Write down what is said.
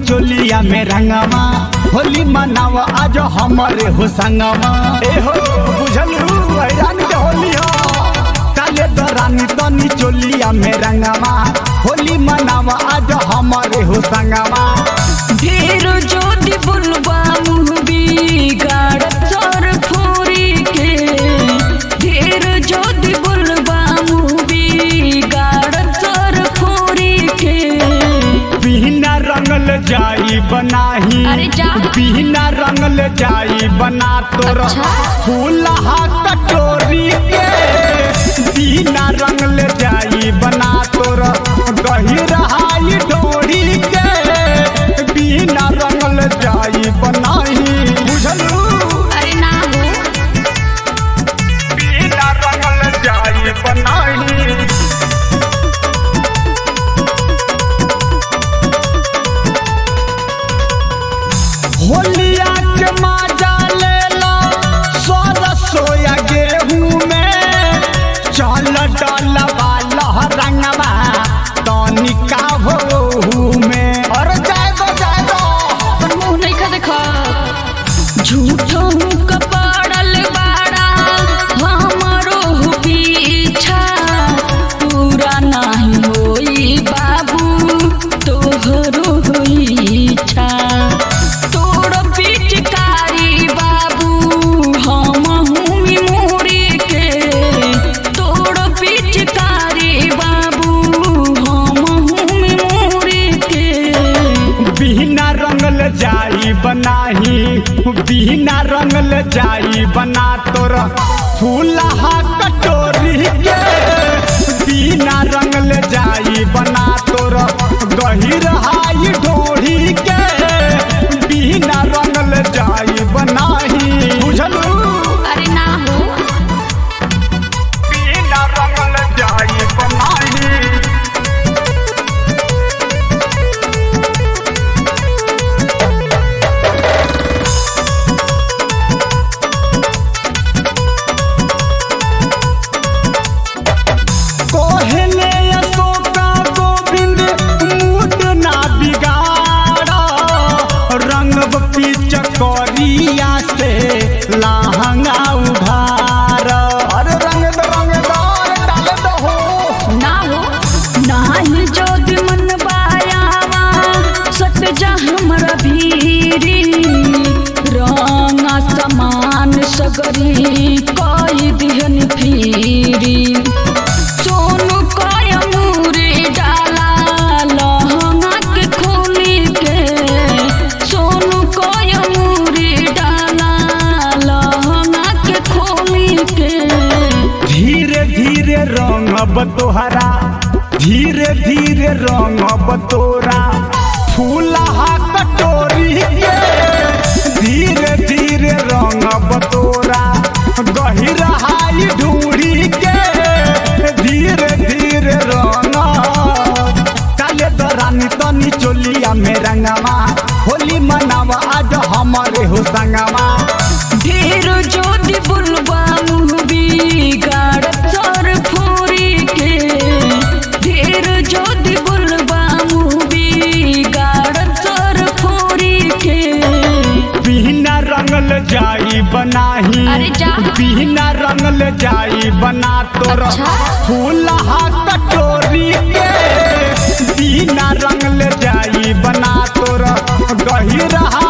चोलिया में रंगवा होली मनावा आज हमारे हो संगवा ए हो बुझल हैरान के होली हो काले दरानी तनी चोलिया में रंगवा होली मनावा आज हमारे हो संगवा ढेर जोदी बुलबा मुँह बिगाड़ सर फोरी के ढेर जोदी बुलबा मुँह बिगाड़ सर फोरी के बिना रंगल जाई बनाही अरे जा। बिना रंगल जाई बना तोर अच्छा। फूलहा कटोरी के बिना रंगल जाई बना तोर गहिरहाई डोरी के बिना रंगल जाई बनाही बुझलू अरे ना हो बिना रंगल जाई बनाही होलिया के माजा लेला सोर सोया गेहूं में चल डलवा लहरंगवा तनिका भोहू में और जाए दो जाए दो अपन मुँह नहीं खा देखा झूठो कपड़ल बाड़ा हमारो पीछा पूरा नहीं होई बाबू तोहरो होई इच्छा तोड़ पिचकारी बाबू हम हूँ मोरी के तोड़ पिचकारी बाबू हम हूँ मोरी के बिना रंगल जाई बनाही बिना रंगल जाई बना तोर फूलहा कटोरी के बिना रंगल जाई बना तोर गहिरहाई ढोरी के बिना रंगल जाई बनाही बुझलू अरे ना हो बिना रंगल जाई बनाही कोहले अशोका गोविंद मूड ना बिगाड़ा रंग पीच करिया से लहंगा उधार अरे रंग दो रंग दो डाल दो हो ना हो नाही जोद मन बायावा सट जा हमरा भीरी रंगा समान सगरी कई दिहन फिरी सोनू कय मूरी डाला लहंगा के खोली के सोनू कय मूरी डाला लहंगा के खोली के धीरे धीरे रंग तोहरा धीरे धीरे रंग तोरा फूलहा कटोरी के धीरे धीरे रंग तोरा गहिरहाई ढूढ़ी के धीरे धीरे रंग काले दरानी तनी चोलिया में रंगवा होली मनावा आज हमारे हो संगवा ढेर जोदी बुलबा मुँह बिगाड़ सर फोरी के ढेर जोदी बुलबा मुँह बिगाड़ सर फोरी के बिना रंगल जाई बनाही अरे जा। बिना रंगल जाई बना तोर अच्छा। फूलहा कटोरी के बिना रंगल जाई बना तोर गहिरहा